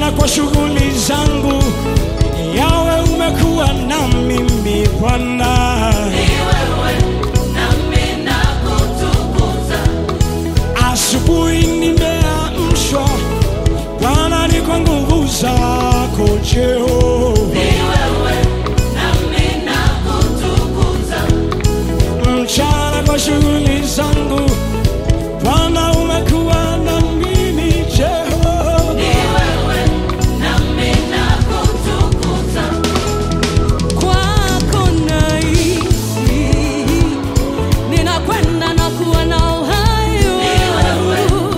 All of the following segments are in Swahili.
mchana kwa shughuli zangu, yawe umekuwa na mimi Bwana. Asubuhi nimeamshwa, Bwana, ni kwa nguvu zako Jehova. mchana kwa shughuli zangu, Bwana umekuwa na mimi Jehova. Kwako naishi, ninakwenda na kuwa na uhai wangu.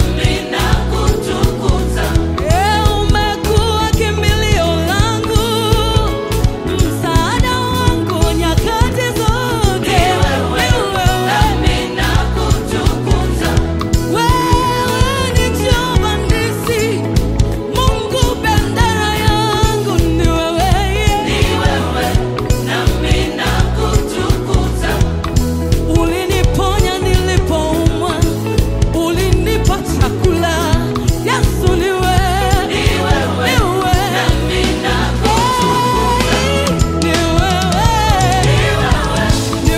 Eh, umekuwa kimbilio langu, msaada wangu nyakati zote. Ni wewe. Wewe ni Jehova nisi, Mungu bendera yangu ni wewe. Uliniponya nilipoumwa, ulinipa chakula. Yesu ni wewe, ni wewe, ni wewe, ni wewe, ni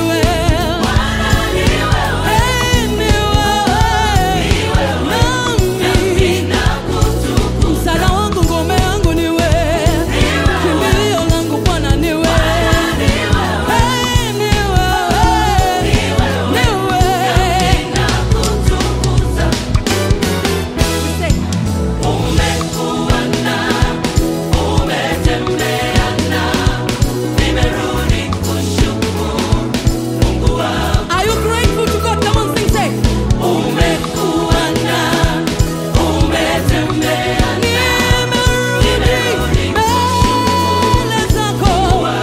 wewe, nami msaada wangu, ngome yangu ni wewe, kimbilio langu Bwana ni wewe, Hey, ni wewe, ni wewe. Say, Are you grateful to God? Come on, sing, say. Nimerudi mbele zako.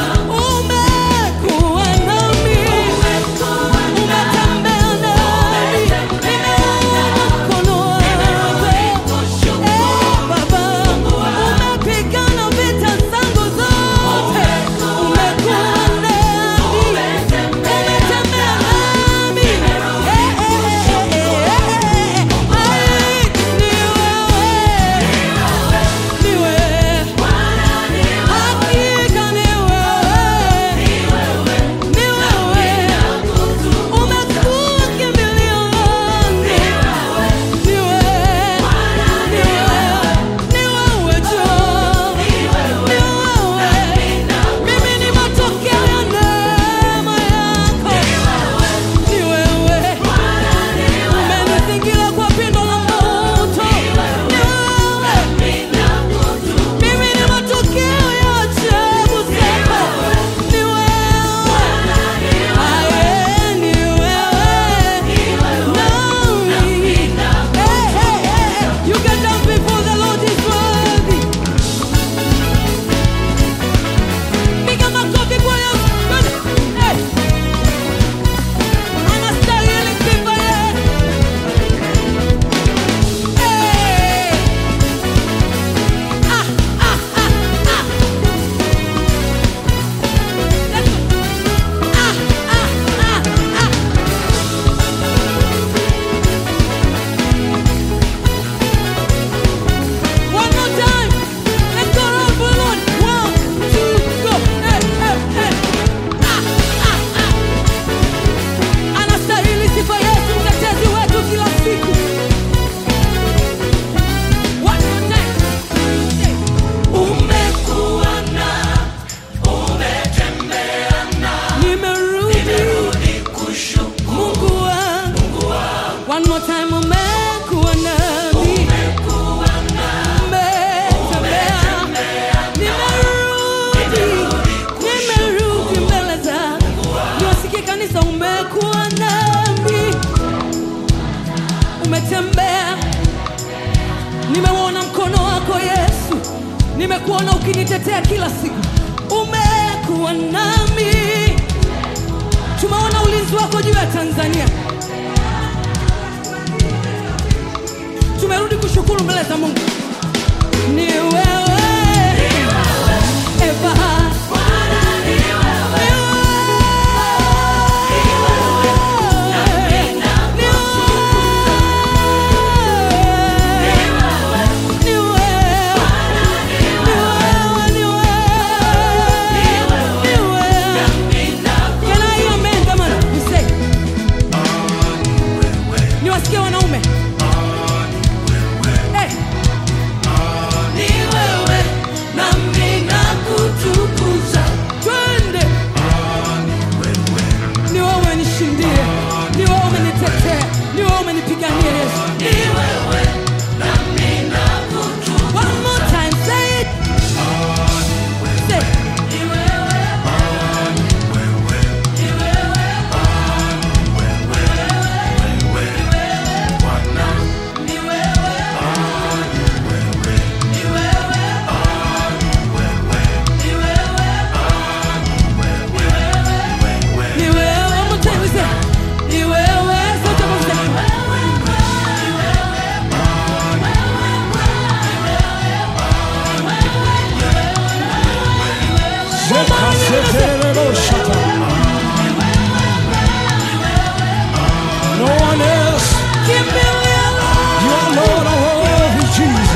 Umekuwa nami. Umetembea nami. Nimeona mkono wako. Eh, Baba, umepigana vita zangu zote. Umekuwa nami. Umetembea nami. Eh, eh, eh, eh, eh, eh. Ai, ni wewe. Ni wewe. Hakika ni wewe. Ni wewe. Umekuwa kimbilio langu. Ni wewe. Ni wewe. Ni wewe Jehova. Ni wewe. Mimi ni matokeo ya neema yako. Ni wewe. Umenizingira kwa pindo la moto. Ni wewe. Mimi ni matokeo ya ajabu zako. Ni wewe. Aye, ni wewe. Nami. Hey, hey, hey. You can dance before the Lord is worthy. Piga makofi kwa Yesu. Hey. Anastahili sifa yeye. Hey. Ah, ah, ah, ah. Let's go. Ah, ah, ah, ah. One more time. Let's go around for Lord. One, two, go. Hey, hey, hey. Ah, ah, ah. Anastahili sifa yetu, mtetezi wetu kila siku. One more time. Say. Nimerudi. Mungu wangu. One more time, umekuwa nami. Umetembea. Nimerudi. Nimerudi mbele zako. Niwasikie kanisa, umekuwa nami. Umetembea. Nimeuona mkono wako Yesu, nimekuona ukinitetea kila siku. Umekuwa nami, tumeona ulinzi wako juu ya Tanzania. Tumerudi kushukuru mbele za Mungu. Ni wewe Eva. Ni wewe. Ni wewe. Jesus.